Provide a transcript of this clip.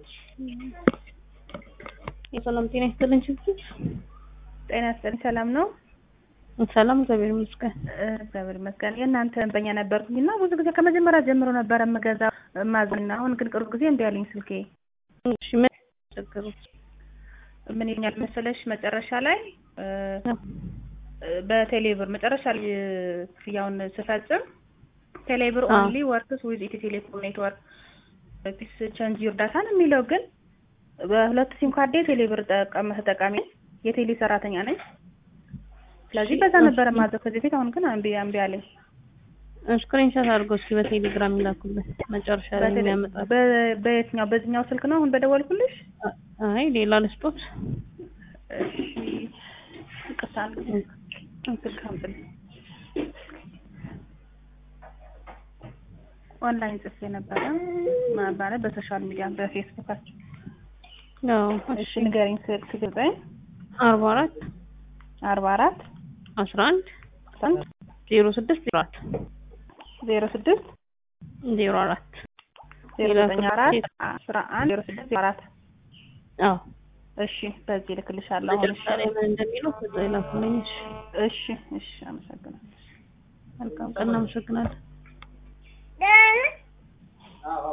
የሰላም ጤና ይስጥልኝ ችግር ጤና ይስጥልኝ። ሰላም ነው? ሰላም እግዚአብሔር ይመስገን። እግዚአብሔር ይመስገን። የእናንተ ደንበኛ ነበርኩኝ እና ብዙ ጊዜ ከመጀመሪያ ጀምሮ ነበረ የምገዛው ማዝና አሁን ግን ቅርብ ጊዜ እምቢ አለኝ ስልኬ። እሺ ምን ችግሩ? ምን ይኛል መሰለሽ መጨረሻ ላይ በቴሌብር መጨረሻ ላይ ክፍያውን ስፈጽም ቴሌብር አዎ። ኦንሊ ወርክስ ዊዝ ኢትዮ ቴሌኮም ኔትወርክ ፒስ ቸንጅ እርዳታ ነው የሚለው ግን በሁለት ሲም ካርዴ ቴሌብር ጠቀም ተጠቃሚ ነኝ። የቴሌ ሰራተኛ ነኝ። ስለዚህ በዛ ነበረ ማዘው ከዚህ በፊት አሁን ግን እምቢ እምቢ አለኝ። ስክሪንሾት አድርገው እስኪ በቴሌግራም ይላኩልን መጨረሻ ላይ በቴሌ- የሚያመጣ በ- በየትኛው በዚህኛው ስልክ ነው አሁን በደወልኩልሽ? አይ ሌላ ልስጦት እሺ ይቅርታ ስልክ አምጥልኝ። ኦንላይን ጽፌ ነበረ ማለት በሶሻል ሚዲያ በፌስቡካችን። ያው እሺ እሺ ንገሪኝ። ስልክ ዘጠኝ አርባ አራት አርባ አራት አስራ አንድ አንድ ዜሮ ስድስት ዜሮ አራት ዜሮ ስድስት ዜሮ አራት ዜሮ ዘጠኝ አራት አስራ አንድ ዜሮ ስድስት ዜሮ አራት አዎ እሺ በዚህ እልክልሻለሁ። አሁን መጨረሻ ላይ ምን እንደሚለው ከዛ ይላኩልኝ። እሺ እሺ እሺ አመሰግናለሁ። መልካም ቀን፣ እናመሰግናለን።